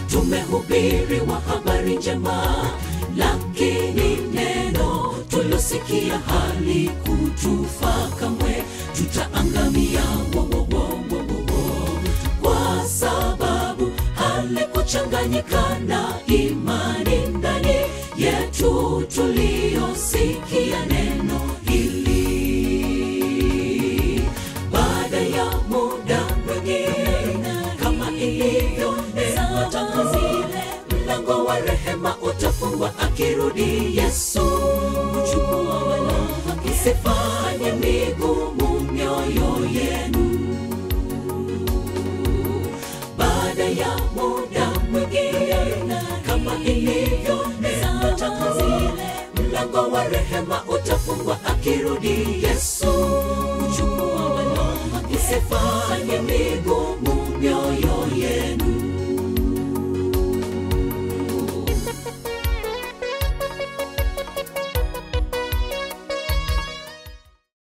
tumehubiriwa habari njema, lakini neno tulosikia halikutufaa kamwe, tutaangamia wo, wo, wo, wo, wo, wo. kwa sababu halikuchanganyika na imani ndani yetu tuliyosikia neno hili. Baada ya muda mwingine, kama ilivyo neno tangu zile, mlango wa rehema utafungwa akirudi Yesu kuchukua wala isifanye migumu mioyo yenu baada ya muda mwingine, kama ilivyo neno tangu zile, mlango wa rehema utafungwa akirudi Yesu kuchukua wala isifanye migumu